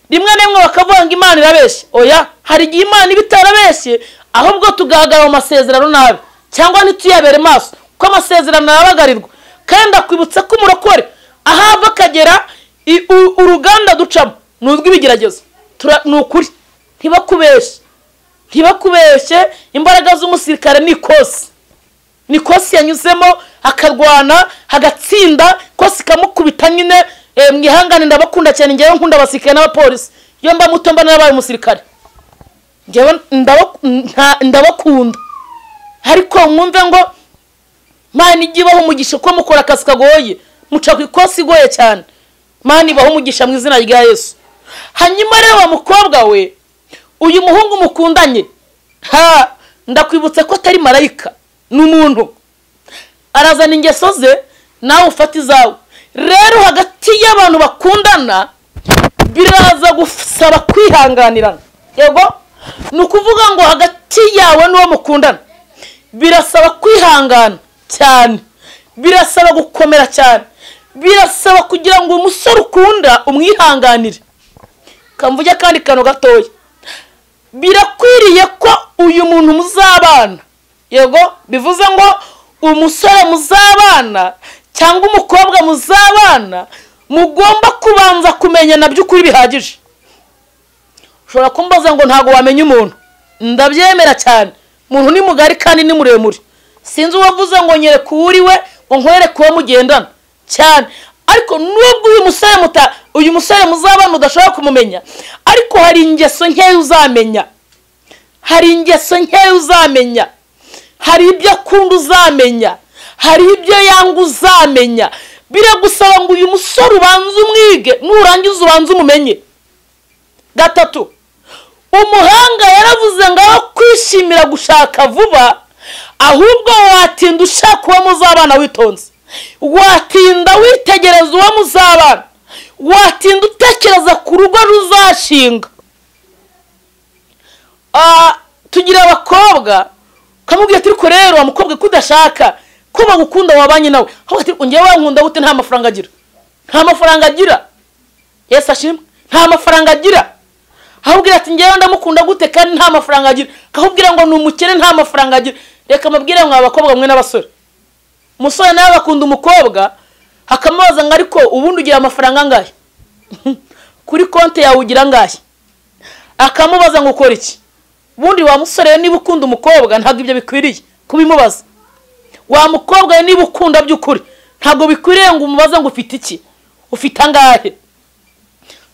rimwe na rimwe bakavuga ngo imana irabeshye oya hari igihe imana iba itarabeshye ahubwo tugahagarara mu masezerano nabi cyangwa ntituyabere maso kuko amasezerano arabagarirwa kandi akwibutsa ko umurokore ahava akagera i- u- uruganda ducamo ni urw'ibigeragezo Tura- ni ukuri ntibakubeshye ntibakubeshye imbaraga z'umusirikare ni ikosi ni kosi yanyuzemo akarwana hagatsinda kosi ikamukubita nyine eh, mwihangane ndabakunda cyane ngewe nkunda abasirikare n'abapolisi iyo mba muto mba narabaye umusirikare ngewe ndabaku- nta- ndabakunda ariko mwumve ngo mana ijye ibaho umugisha ko mukora akazi kagoye muca ku ikosi igoye cyane mana ibaho umugisha mu izina rya yesu hanyuma rero wa mukobwa we uyu muhungu mukundanye ha ndakwibutsa ko atari marayika ni umuntu arazana ingeso ze nawe ufata izawe rero hagati y'abantu bakundana biraza gusaba kwihanganirana yego ni ukuvuga ngo hagati yawe n'uwo mukundana birasaba kwihangana cyane birasaba gukomera cyane birasaba kugira ngo umusore ukunda umwihanganire kamvuge akandi kantu gatoya birakwiriye ko uyu muntu muzabana yego bivuze ngo umusore muzabana cyangwa umukobwa muzabana mugomba kubanza kumenyana by'ukuri bihagije ushobora kumbaza ngo ntabwo wamenya umuntu ndabyemera cyane umuntu ni mugari kandi ni muremure sinzi uwavuze ngo nyereke uwo uri we ngo nkwereke uwo mugendana cyane ariko nubwo uyu musore muta uyu musore muzabana udashobora kumumenya ariko hari ingeso nkeya uzamenya hari ingeso nkeya uzamenya hari ibyo akunda uzamenya hari ibyo yanga uzamenya biragusaba ngo uyu musore ubanze umwige nurangiza ubanze umumenye gatatu umuhanga yaravuze ngo aho kwishimira gushaka vuba ahubwo watinda ushaka uwo muzabana witonze watinda witegereza uwo muzabana watinda utekereza ku rugo ruzashinga tugira abakobwa ukamubwira ati ariko rero wa mukobwa ko udashaka ko bagukunda wabanye nawe ahubwo ati ngewe wankunda gute nta mafaranga agira nta mafaranga agira yesi ashimwe nta mafaranga agira ahubwira ati ngewe ndamukunda gute kandi nta mafaranga agira akakubwira ngo ni umukene nta mafaranga agira reka mabwire ngo abakobwa mwe n'abasore umusore nawe akunda umukobwa akamubaza ngo ariko ubundi ugira amafaranga angahe kuri konti yawe ugira angahe akamubaza ngo ukora iki ubundi wa musore niba ukunda umukobwa ntabwo ibyo bikwiriye kubimubaza wa mukobwa niba ukunda by'ukuri ntabwo bikwiriye ngo umubaze ngo ufite iki ufite angahe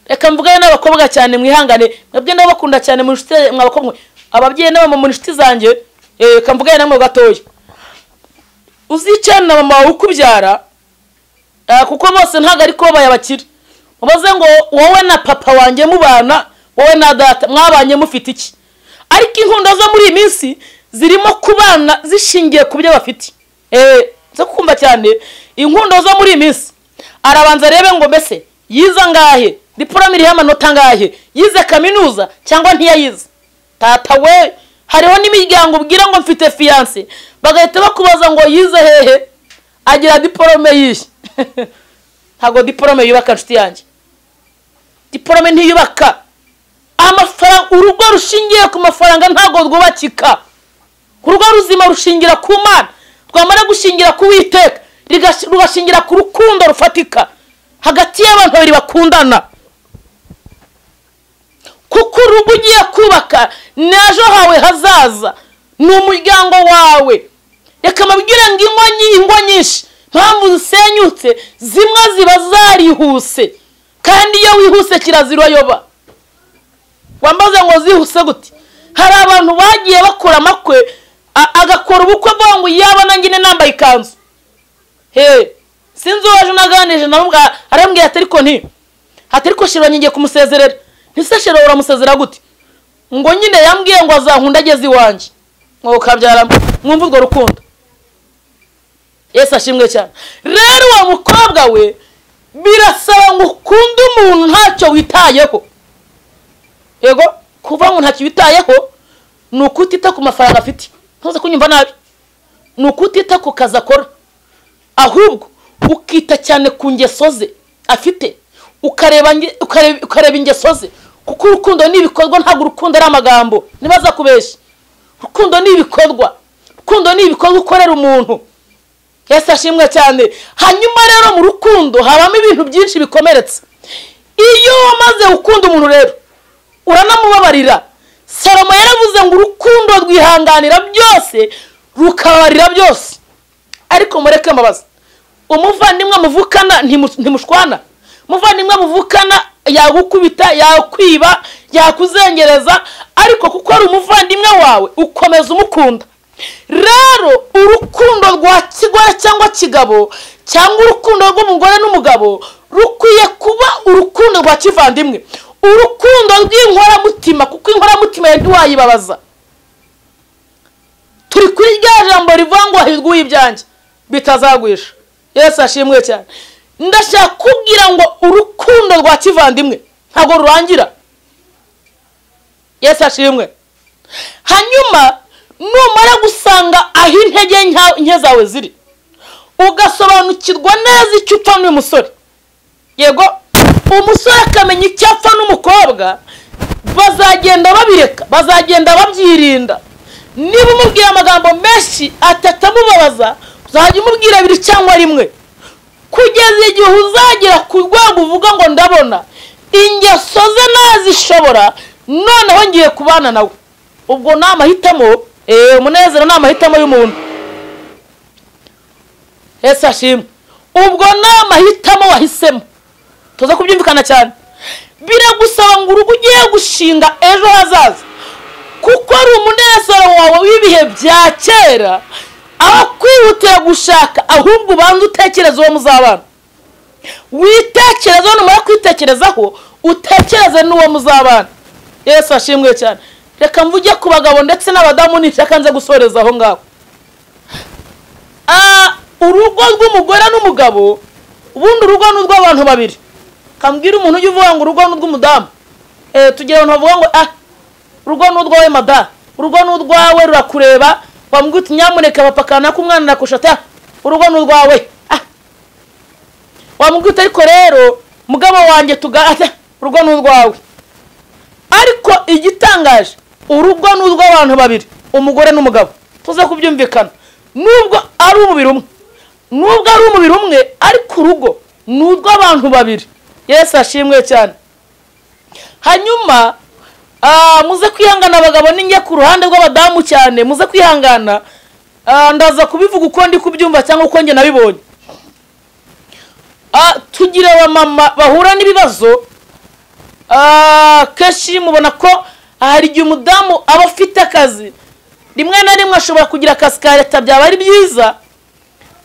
reka mvugane n'abakobwa cyane mwihangane mwebwe n'abakunda cyane mu nshuti mwabakobwa ababyeyi n'abamama mu nshuti zanjye reka mvugane namwe gatoya uzicarane na mama wawe ukubyara kuko bose ntabwo ari kubabaye abakire mubaze ngo wowe na papa wanjye mubana wowe na data mwabanye mufite iki ariko inkunda zo muri iyi minsi zirimo kubana zishingiye ku byo bafite zo kumva cyane inkundo zo muri iyi minsi arabanza arebe ngo mbese yize angahe diporome iriho amanota angahe yize kaminuza cyangwa ntiyayize tata we hariho n'imiryango ubwira ngo mfite fiyanse bagahita bakubaza ngo yize hehe agira diporome yihe ntabwo diporome yubaka inshuti yanjye diporome ntiyubaka amafaranga urugo rushingiye ku mafaranga ntabwo rwubakika urugo ruzima rushingira ku mana rwamara gushingira ku witeka rugashingira ku rukundo rufatika hagati y'abantu babiri bakundana kuko urugo ugiye kubaka n'ejo hawe hazaza ni umuryango wawe reka mabwire ngo ingo nyinshi mpamvu zisenyutse zimwe ziba zarihuse kandi iyo wihuse kirazira yoba wambaze ngo zihuse gute hari abantu bagiye bakora amakwe agakora ubukwe avuga ngo yaba nanjye nambaye ikanzu he sinzi uwaje unaganije arambwira ati ariko nti ati ariko shira ngiye kumusezerera ntise shira uramusezera gute ngo nyine yambwiye ngo azankunda ageze iwanjye ngo ukabyara mwumva urwo rukundo yesi ashimwe cyane rero uwo mukobwa we birasaba ngo ukunde umuntu ntacyo witayeho yego kuva ngo ntacyo witayeho ni ukutita ku mafaranga afite ntuze kunyumva nabi ni ukutita ku kazi akora ahubwo ukita cyane ku ngeso ze afite ukareba ingeso ze kuko urukundo ni ibikorwa ntabwo urukundo ari amagambo ntibaza kubeshya urukundo ni ibikorwa urukundo ni ibikorwa ukorera umuntu yesi ashimwe cyane hanyuma rero mu rukundo habamo ibintu byinshi bikomeretse iyo wamaze gukunda umuntu rero uranamubabarira salomo yaravuze ngo urukundo rwihanganira byose rukabarira byose ariko mureke mbabaza umuvandimwe muvukana ntimushwana umuvandimwe muvukana yagukubita yakwiba yakuzengereza ariko kuko ari umuvandimwe wawe ukomeza umukunda rero urukundo rwa kigore cyangwa kigabo cyangwa urukundo rw'umugore n'umugabo rukwiye kuba urukundo rwa kivandimwe urukundo rw'inkoramutima kuko inkoramutima ntiwayibabaza turi kuri rya jambo rivuga ngo hahirwa uw'ibyanjye bitazagwisha yesi ashimwe cyane ndashaka kubwira ngo urukundo rwa kivandimwe ntabwo rurangira yesi ashimwe hanyuma numara gusanga aho intege nke zawe ziri ugasobanukirwa neza icyo upfa n'uyu musore yego umusore akamenya icyo apfa n'umukobwa bazagenda babireka bazagenda babyirinda niba umubwira amagambo menshi atatamubabaza uzajya umubwira abiri cyangwa rimwe kugeza igihe uzagera ku rwego uvuga ngo ndabona ingeso ze nazishobora noneho ngiye kubana nawe ubwo ni amahitamo umunezero ni amahitamo y'umuntu ese ashimwe ubwo ni amahitamo wahisemo tuza kubyumvikana cyane biragusaba ngo urugo ugiye gushinga ejo hazaza kuko ari umunezero wawe w'ibihe bya kera aho kwihutira gushaka ahubwo ubanza utekereza uwo muzabana witekerezaho numara kwitekerezaho utekereze n'uwo muzabana yesu ashimwe cyane reka mvuge ku bagabo ndetse n'abadamu nishaka nze gusoreza aho ngaho Ah, urugo rw'umugore n'umugabo ubundi urugo ni urw'abantu babiri kambwira umuntu ujya uvuga ngo urugo ni urw'umudamu Eh, tugira abantu bavuga ngo ah urugo ni urwawe madamu urugo ni urwawe rurakureba wambwira uti nyamuneka papa kanaka umwana nakushata urugo ni urwawe ah wamubwita ariko rero mugabo wanjye tugata urugo ni urwawe ariko igitangaje urugo ni urw'abantu babiri umugore n'umugabo tuze kubyumvikana nubwo ari umubiri umwe nubwo ari umubiri umwe ariko urugo ni urw'abantu babiri yesu ashimwe cyane hanyuma ah, muze kwihangana abagabo ninjye ku ruhande rw'abadamu cyane muze kwihangana Ah, ndaza kubivuga uko ndi kubyumva cyangwa uko njye nabibonye Ah, tugira abamama bahura n'ibibazo Ah, kenshi mubona ko hari igihe umudamu aba afite akazi rimwe na rimwe ashobora kugira akazi ka leta byaba ari byiza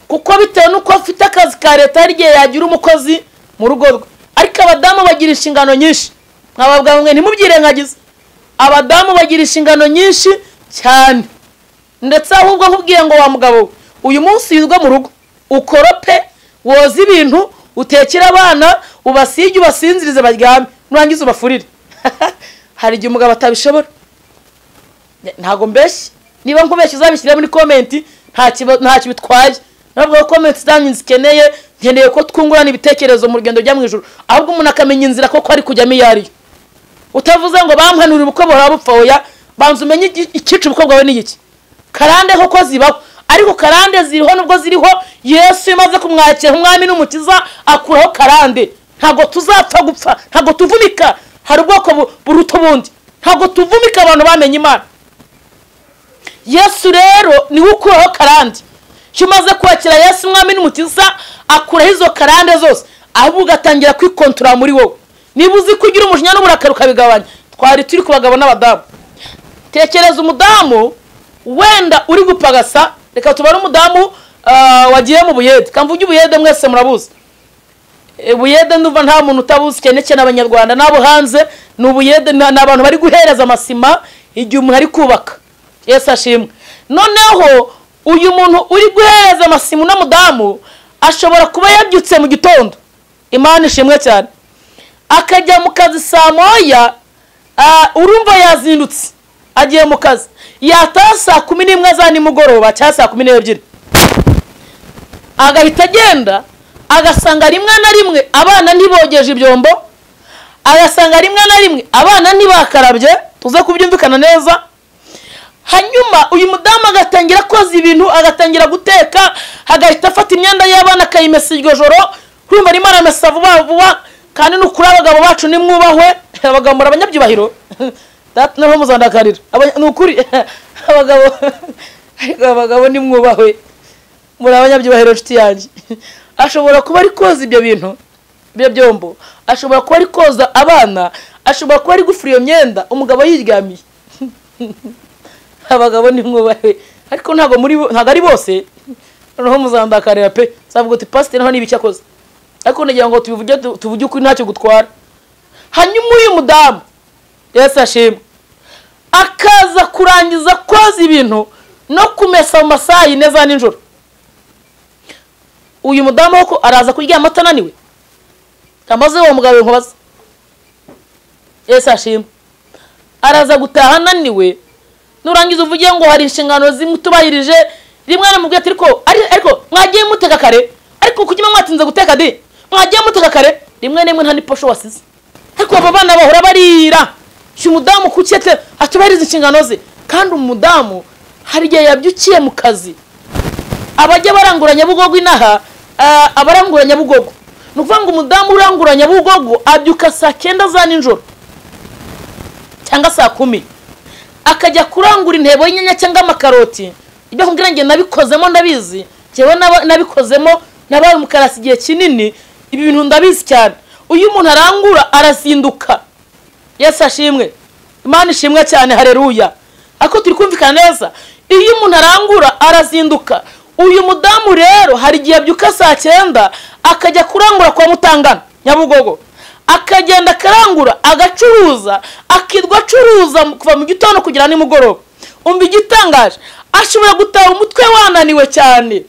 kuko bitewe n'uko afite akazi ka leta hari igihe yagira umukozi mu rugo rwe ariko abadamu bagira inshingano nyinshi nkababwira mwe ntimubyirengagize abadamu bagira inshingano nyinshi cyane ndetse ahubwo nkubwiye ngo wa mugabo we, uyu munsi yirwe mu rugo ukorope woza ibintu utekere abana ubasige ubasinzirize baryame nurangiza ubafurire hari igihe umugabo atabishobora Ne- ntabwo mbeshye niba nkubeshye uzabishyira muri komenti ntakiba- ntacyo bitwaye ntabwo ko komenti zanyu zikeneye nkeneye ko twungurana ibitekerezo mu rugendo rujya mu ijoro ahubwo umuntu akamenya inzira koko ari kujyamo iyo ariyo utavuze ngo bampanurire ubukwe buhora bupfa oya banza umenye iki- icyica ubukwe bwawe ni iki karande koko zibaho ariko karande ziriho nubwo ziriho yesu iyo umaze kumwakira umwami n'umukiza akuraho karande ntabwo tuzapfa gupfa ntabwo tuvunika hari ubwoko bu- buruta ubundi ntabwo tuvumika abantu bamenye imana yesu rero niwe ukuraho karande iyo umaze kwakira yesu umwami n'umukiza akuraho izo karande zose ahubwo ugatangira kwikontorora muri wowe niba uzi ko ugira umujinya n'uburakari ukabigabanya twari turi ku bagabo n'abadamu tekereza umudamu wenda uri gupagasa reka tubare umudamu ah, wagiye mu buyede kamvuge ubuyede mwese murabuzi E, buyede ndumva nta muntu utabuzi cyane cyane abanyarwanda n'abo hanze ni ubuyede ni ni abantu bari guhereza amasima igihe umuntu ari kubaka yesu ashimwe noneho uyu muntu uri guhereza amasima uno mudamu ashobora kuba yabyutse mu gitondo imana ishimwe cyane akajya mu kazi saa moya ah, urumva yazindutse agiye mu kazi yataha saa kumi n'imwe za nimugoroba cyangwa saa kumi n'ebyiri agahita agenda agasanga rimwe na rimwe abana ntibogeje ibyombo agasanga rimwe na rimwe abana ntibakarabye tuze kubyumvikana neza hanyuma uyu mudamu agatangira koza ibintu agatangira guteka agahita afata imyenda y'abana akayimesa iryo joro urumva arimo aramesa vuba vuba kandi ni ukuri abagabo bacu nimwubahwe abagabo muri abanyabyubahiro data noneho muzandakarira Abanya- ni ukuri abagabo ariko abagabo nimwubahwe muri abanyabyubahiro nshuti yanjye ashobora kuba ari koza ibyo bintu ibyo byombo ashobora kuba ari koza abana ashobora kuba ari gufura iyo myenda umugabo yiryamiye abagabo ni mwubahe ariko ntabwo muri bo- ntabwo ari bose noneho muzandakarira pe zavuga uti pasiteri naho n'ibiki akoze ariko nagira ngo tubivuge tu- tuvuge ukuri ntacyo gutwara hanyuma uyu mudamu yesu ashimwe akaza kurangiza koza ibintu no kumesa mu masaha yine za nijoro uyu mudamu koko araza kuryama atananiwe amaze uwo mugabo inkubaza yesu ashimwe araza gutaha ananiwe nurangiza uvuge ngo hari inshingano zimwe utubahirije rimwe namubwiye ati ariko ari- ariko mwagiye muteka kare ariko kuki muba mwatinze guteka di mwagiye muteka kare rimwe na rimwe nta niposho wasize ariko abo bana bahora barira si umudamu kuki ate- atubahiriza inshingano ze kandi umudamu hari igihe yabyukiye mu kazi abajya barangura nyabugogo inaha ah, abarangura nyabugogo ni ukuvuga ngo umudamu urangura nyabugogo abyuka saa kenda za nijoro cyangwa saa kumi akajya kurangura intebo y'inyanya cyangwa amakaroti ibyo kumbwira njye nabikozemo ndabizi njyewe naba- nabikozemo nabaye umukarasi igihe kinini ibi bintu ndabizi cyane uyu umuntu arangura arazinduka yesu ashimwe imana ishimwe cyane hareruya ariko turi kumvikana neza iyo umuntu arangura arazinduka uyu mudamu rero hari igihe abyuka saa cyenda akajya kurangura kwa mutangana nyabugogo akagenda akarangura agacuruza akirwa acuruza kuva mu gitondo kugera nimugoroba umva igitangaje ashobora gutaha umutwe wananiwe cyane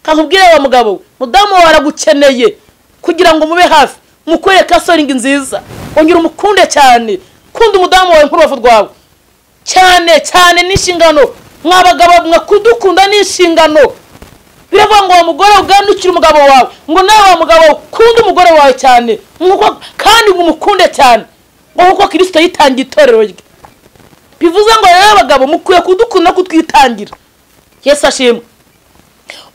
kakubwire wa mugabo we mudamu wawe aragukeneye kugira ngo mube hafi mukorere kasoringi nziza ongera umukunde cyane kunda umudamu wawe nk'urubavu rwawe cyane cyane ni inshingano mwa bagabo mwe kudukunda ni inshingano biravuga ngo wa mugore ugandukire umugabo wawe ngo nawe wa mugabo we kunde umugore wawe cyane nk'uko- kandi ngo umukunde cyane ngo kuko kirisito yitangiye itorero rye bivuze ngo rero abagabo mukwiye kudukunda no kutwitangira yesu ashimwe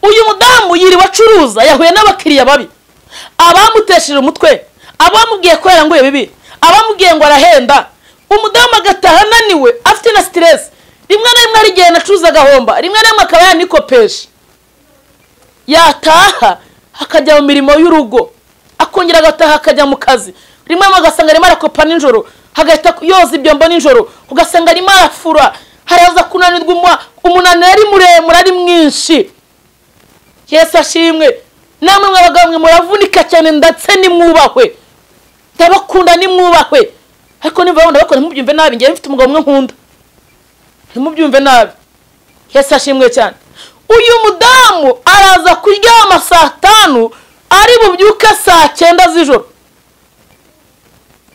uyu mudamu yiriwe acuruza yahuye n'abakiriya babi abamutesheje umutwe abamubwiye ko yaranguye bibi abamubwiye ngo arahenda umudamu agataha ananiwe afite na siteresi rimwe na rimwe hari igihe anacuruza agahomba rimwe na rimwe akaba yanikopesha yataha akajya mu mirimo y'urugo akongera agataha akajya mu kazi rimwe na rimwe ugasanga arimo arakopa nijoro hagahita yoza ibyombo nijoro ugasanga arimo arafura haraza kunanirwa umwa- umunaniro ari muremure ari mwinshi yesu ashimwe namwe mwe abagabo mwe muravunika cyane ndetse nimwubahwe ndabakunda nimwubahwe ariko niba wabona bakora ntimubyumve nabi ngewe mfite umugabo umwe nkunda ntimubyumve nabi yesu ashimwe cyane uyu mudamu araza kuryama saa tanu ari bubyuke saa cyenda z'ijoro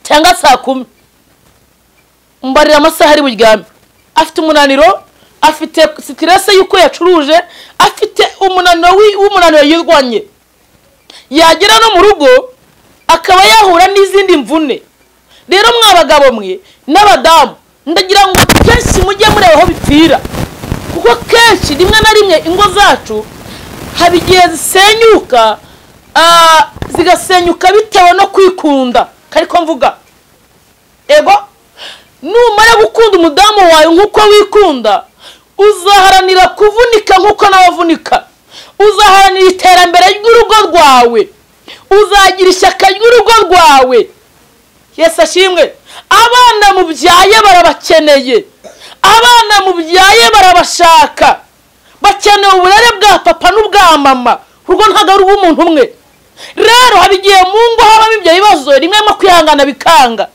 cyangwa saa kumi mbarira amasaha ari buryame afite umunaniro afite sitirese y'uko yacuruje afite umunaniro wi- w'umunaniro yirwanye yagera no mu rugo akaba yahura n'izindi mvune rero mwa bagabo mwe n'abadamu ndagira ngo kenshi mujye mureba aho bipfira kuko kenshi rimwe na rimwe ingo zacu haba igihe zisenyuka ah, zigasenyuka bitewe no kwikunda kariko mvuga ego numara gukunda umudamu wawe nk'uko wikunda uzaharanira kuvunika nk'uko nabavunika uzaharanira iterambere ry'urugo rwawe uzagira ishyaka ry'urugo rwawe yesu ashimwe abana mubyaye barabakeneye abana mubyaye barabashaka bakeneye uburere bwa papa n'ubwa mama urwo ntabwo ari ubw'umuntu umwe rero haba igihe mu ngo habamo ibyo bibazo rimwe no kwihangana bikanga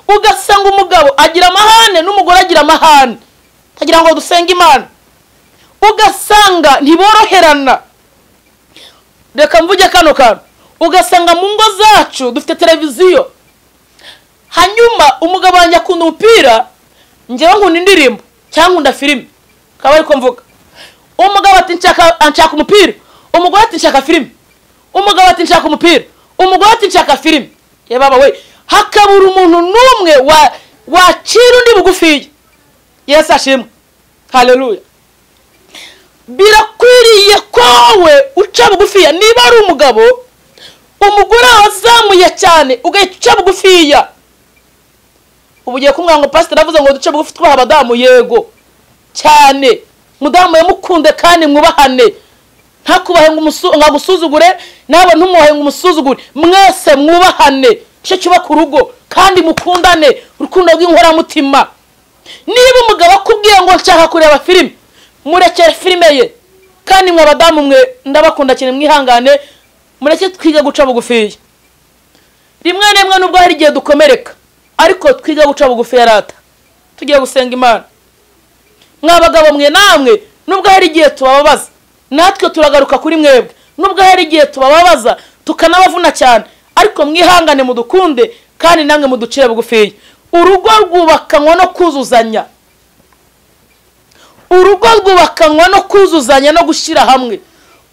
ugasanga umugabo agira amahane n'umugore agira amahane agira ngo dusenge imana ugasanga ntiboroherana reka mvuge kano kantu ugasanga mu ngo zacu dufite televiziyo hanyuma umugabo wanjye akunda umupira njyewe nkunda indirimbo cyangwa nkunda filime akaba ariko mvuga umugabo ati nshaka anshaka umupira umugore ati nshaka filime umugabo ati nshaka umupira umugore ati nshaka filime ye baba we hakabura umuntu n'umwe wa wacira undi bugufiya yesu ashimwe haleluya birakwiriye ko wowe uca bugufiya niba ari umugabo umugore wazamuye cyane ugahita uca bugufiya ubu ugiye kumubwira ngo pasiteri avuze ngo duce bugufi twubaha abadamu yego cyane mudamu yamukunde kandi mwubahane ntakubahe ngo umusu- ngo agusuzugure nawe ntumuhe ngo umusuzugure mwese mwubahane cyo cyubaka urugo kandi mukundane urukundo rw'inkoramutima niba umugabo akubwiye ngo nshaka kureba filime murekere filime ye kandi mwe abadamu mwe ndabakunda cyane mwihangane mureke twige guca bugufiya rimwe na rimwe nubwo hari igihe dukomereka ariko twiga guca bugufi ya rata tugiye gusenga imana mwa bagabo mwe namwe nubwo hari igihe tubababaza natwe turagaruka kuri mwebwe nubwo hari igihe tubababaza tukanabavuna cyane ariko mwihangane mudukunde kandi namwe muducire bugufiya urugo rwubakanwa no kuzuzanya urugo rwubakanwa no kuzuzanya no gushyira hamwe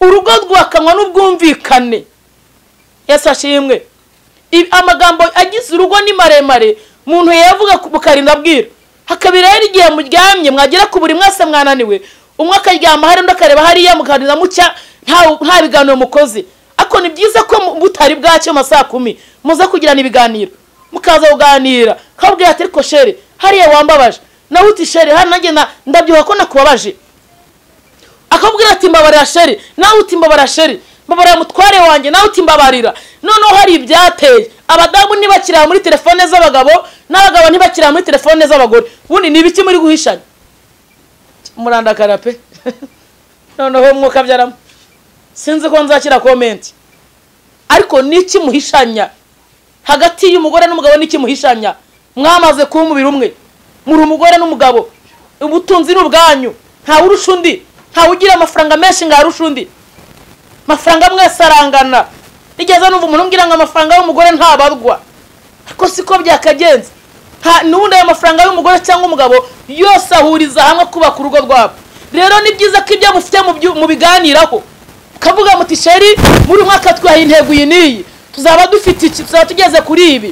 urugo rwubakanwa n'ubwumvikane yesu ashimwe Ibi- amagambo agize urugo ni maremare umuntu yavuga ku- mukarinda abwira hakabira rero igihe muryamye mwagera ku buri mwese mwananiwe umwe akaryama hari undi akareba hariya mukarinda mucya nta nta biganiro mukoze ariko ni byiza ko mu- butari bwacyo mu ma saa kumi muze kugirana ibiganiro mukaza kuganira kabwira ati ariko shere hariya wambabaje nawe uti shere hano nanjye na- ndabyuha ko nakubabaje akabwira ati mbabarira sheri nawe uti mbabarira sheri babara mutware wanjye nawe utimbabarira noneho hari ibyateye abadamu ntibakiraba muri telefone z'abagabo n'abagabo ntibakiraba muri telefone z'abagore ubundi ni ibiki muri guhishanya murandakara pe noneho mwuka byaramo sinzi ko nzakira komenti ariko n'iki muhishanya hagati y'umugore n'umugabo n'iki muhishanya mwamaze kuba umubiri umwe muri umugore n'umugabo ubutunzi ni ubwanyu ntawe urusha undi ntawe ugira amafaranga menshi ngo arushe undi amafaranga mwese arangana nigeze numva umuntu umbwira ngo amafaranga y'umugore ntabarwa ariko siko byakagenze nta n'ubundi ayo mafaranga y'umugore cyangwa umugabo yose ahuriza hamwe kubaka urugo rwabo rero ni byiza ko ibyo mufite mubiganiraho mukavuga muti sheri muri mwaka twahaye intego iyi n'iyi tuzaba dufite iki tuzaba tugeze kuri ibi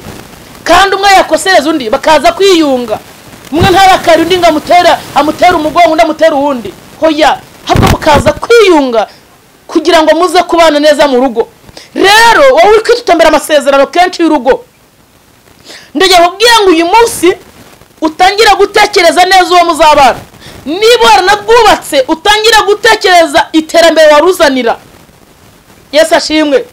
kandi umwe yakosereza undi bakaza kwiyunga umwe ntarakare undi ngo amutera amutera umugongo undi amutere uwundi hoya ahubwo mukaza kwiyunga kugira ngo muze kubana neza mu rugo rero wowe uri kwitotombera amasezerano kenshi y'urugo ndege nkubwira ngo uyu munsi utangira gutekereza neza uwo muzabana niba waranabwubatse utangira gutekereza iterambere waruzanira yesu ashimwe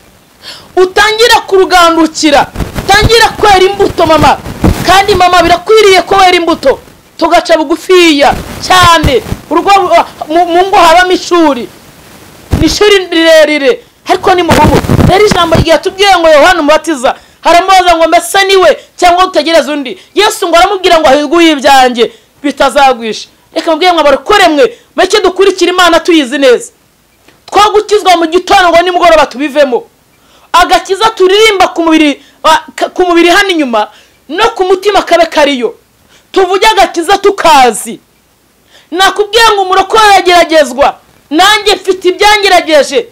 utangira kurugandukira utangira kwera imbuto mama kandi mama birakwiriye ko wera imbuto tugaca bugufiya cyane urugo mu ngo habamo ishuri ni ishuri rirerire ariko ni mu rugo rero ijambo ryatubwiye ngo yohana umubatiza haramubaza ngo mbese niwe cyangwa utegereze undi yesu ngo aramubwira ngo ahirwe uyibyanjye bitazagwisha reka mubwire ngo abarokore mwe make dukurikira imana tuyizi neza twagukizwa mu gitondo ngo nimugoroba tubivemo agakiza turirimba ku mubiri ku mubiri hano inyuma no ku mutima kabe kariyo tuvuge agakiza tukazi nakubwiye ngo umurokore arageragezwa nanjye mfite ibyangerageje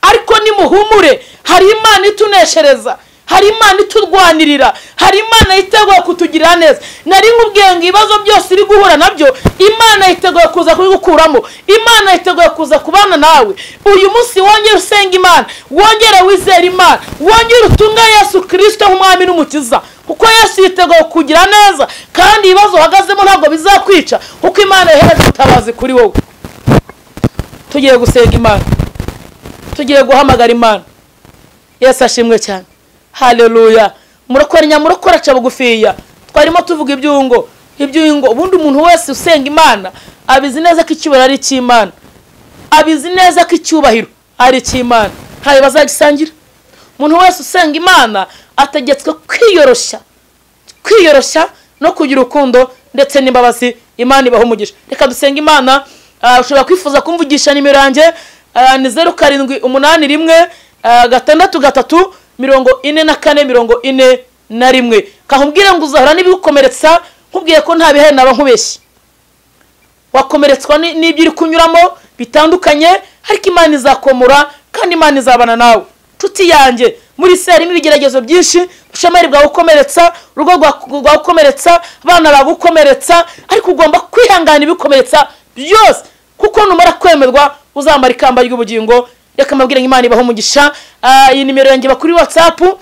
ariko nimuhumure hari imana ituneshereza hari imana iturwanirira hari imana yiteguye kutugirira neza nari nkubwiye ngo ibibazo byose uri guhura nabyo imana yiteguye kuza kubigukuramo imana yiteguye kuza kubana nawe uyu munsi wongere usenga imana wongere wizera imana wongere utunga yesu kirisito nk'umwami n'umukiza kuko yesu yiteguye kugira neza kandi ibibazo uhagazemo ntabwo bizakwica kuko imana yohereje ubutabazi kuri wowe tugiye gusenga imana tugiye guhamagara imana yesu ashimwe cyane haleluya murokora nyamurokora aca bugufiya twarimo tuvuga ibyungo ibyungo ubundi umuntu wese usenga imana abizi neza ko icyubahiro ari icy'imana abizi neza ko icyubahiro ari icy'imana ntayo bazagisangira umuntu wese usenga imana ategetswe kwiyoroshya kwiyoroshya no kugira urukundo ndetse n'imbabazi imana ibaho umugisha reka dusenge imana ushobora kwifuza kumvugisha nimero yanjye ni zeru karindwi umunani rimwe gatandatu gatatu mirongo ine na kane mirongo ine na rimwe kakubwire ngo uzahora n'ibigukomeretsa nkubwiye ko nta bihere naba nkubeshye wakomeretswa n'ibyo uri kunyuramo bitandukanye ariko imana izakomora kandi imana izabana nawe nshuti yanjye muri isi harimo ibigeragezo byinshi ubushomeri bwagukomeretsa urugo rwagukomeretsa abana bagukomeretsa ariko ugomba kwihangana ibikomeretsa byose kuko numara kwemerwa uzamara ikamba ry'ubugingo reka mbabwire ngo imana ibaho umugisha iyi nimero yanjye bakuri watsapu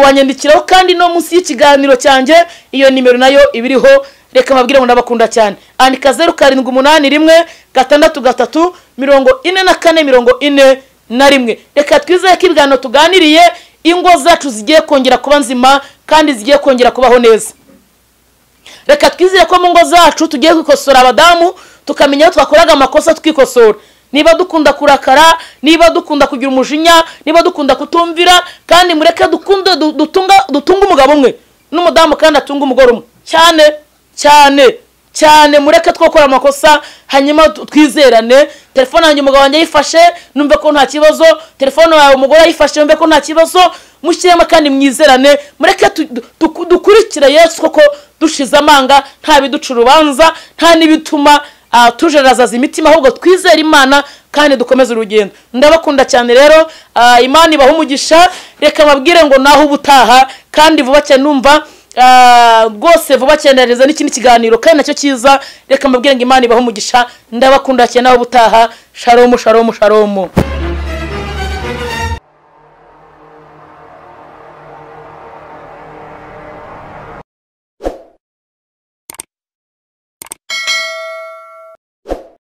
wanyandikiraho kandi no munsi y'ikiganiro cyanjye iyo nimero nayo iba iriho reka mbabwire ngo ndabakunda cyane andika zeru karindwi umunani rimwe gatandatu gatatu mirongo ine na kane mirongo ine na rimwe reka twizere ko ibiganiro tuganiriye ingo zacu zigiye kongera kuba nzima kandi zigiye kongera kubaho neza reka twizere ko mu ngo zacu tugiye kwikosora abadamu tukamenya aho twakoraga amakosa twikosora niba dukunda kurakara niba dukunda kugira umujinya niba dukunda kutumvira kandi mureke dukunde dutunga umugabo umwe n'umudamu kandi atunga umugore umwe cyane cyane cyane mureke twakora amakosa hanyuma twizerane telefone yanjye umugabo wanjye yifashe numve ko nta kibazo telefone yawe umugore ayifashe numve ko nta kibazo mushyiremo kandi mwizerane mureke dukurikire yesu koko dushize amanga nta biduca urubanza nta n'ibituma tujererazaza imitima ahubwo twizere imana kandi dukomeze urugendo ndabakunda cyane rero imana ibaho umugisha reka babwire ngo naho uba utaha kandi vuba cyane numva rwose vuba cyane neza n'ikindi kiganiro kandi nacyo cyiza reka mbabwire ngo imana ibaho umugisha ndabakunda cyane naho uba utaha sharomu sharomu sharomu